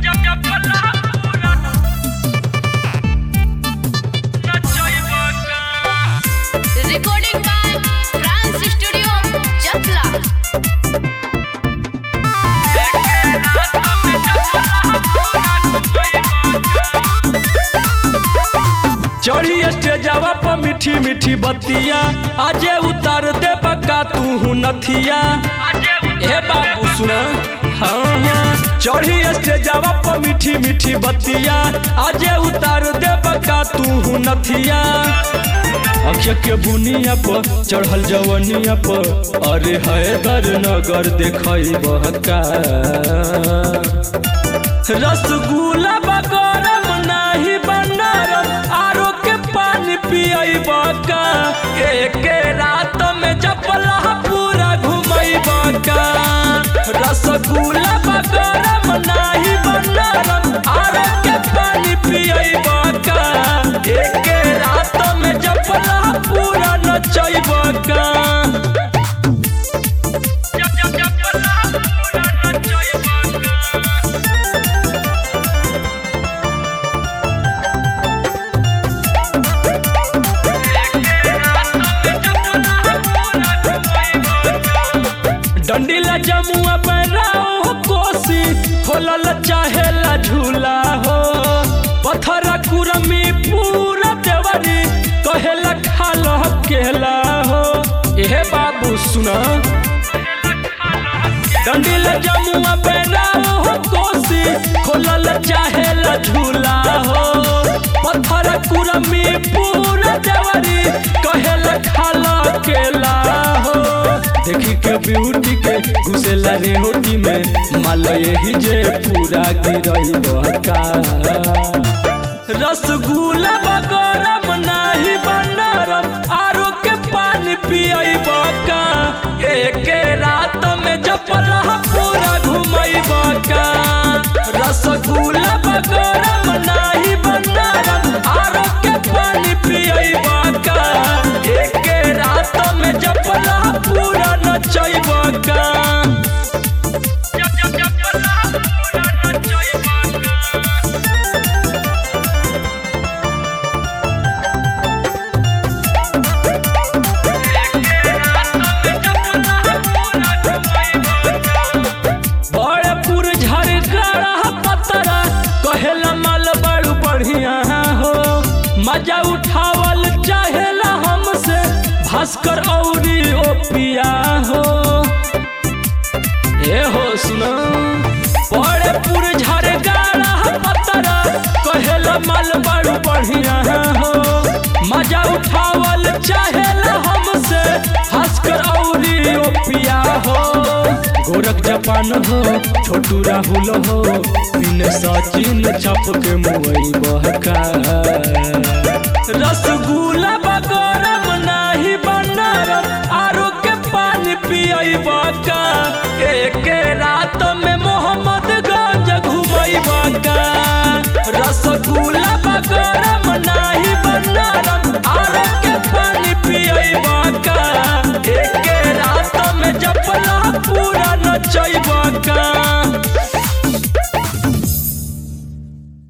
Recording by France Studio, Chakla. चढ़ी स्टेजवा पर मीठी मीठी बतिया आजे उतार दे बका तू नथिया ए बाबू सुना हाँ हाँ चढ़ी स्टेजवा पर मीठी मीठी बतिया आजे उतार दे बका तू नथिया अक्षय के बुनिया पर चढ़ल जवनिया पर अरे हैदर नगर देखई बहका रसगुल्ला बगरम नाही बनरम आरो के पानी पियई बका एक रात में जपला पूरा घुमई बका रसगुल्ला बगरम नाही बनरम आरो के पानी पियई बका एक रात में जपला पूरा नचई बका डंडीला जमुआ बनाओ कोसी खोलल चाहेला झूला हो पत्थरा कुरमी पूरा देवरी कहेला खाल केला हो एहे बाबू सुना डंडीला जमुआ बनाओ कोसी खोलल चाहेला झूला हो पत्थरा कुरमी पूरा देवरी कहेला खाल केला हो देखी के ब्यूटी के घुसेला रे होटी में माल यही जे पूरा गिरई बका रसगुल्ला बगरम नाही बनरम आरो के पानी पियई बका एक रात में जपला पूरा घुमई बका रसगुल्ला बगरम नाही बनरम आरो के पानी पियई बका एक रात में जपला पूरा नचई बका बड़ेपुर झरगड़ा पतरा कहेला माल बड़ू बढ़िया हो मजा उठावल चाहेला हमसे भास्कर औरी ओपिया हो ए हो सुना बड़ेपुर झरगड़ा पतरा कहेला माल बड़ू बढ़िया हो मजा उठावल चाहेला हमसे भास्कर औरी ओपिया हो गोरख जापान हो छोटू राहुल हो बिन सचिन चप के मुई बहका रसगुल्ला बगरम नाही बनरम आरो के पानी पियई बका एक रात में मोहम्मदगंज घुमई बका रसगुल्ला बगरम नाही बनरम आरो के पानी पियई बका एक रात में जपला पूरा नचई बका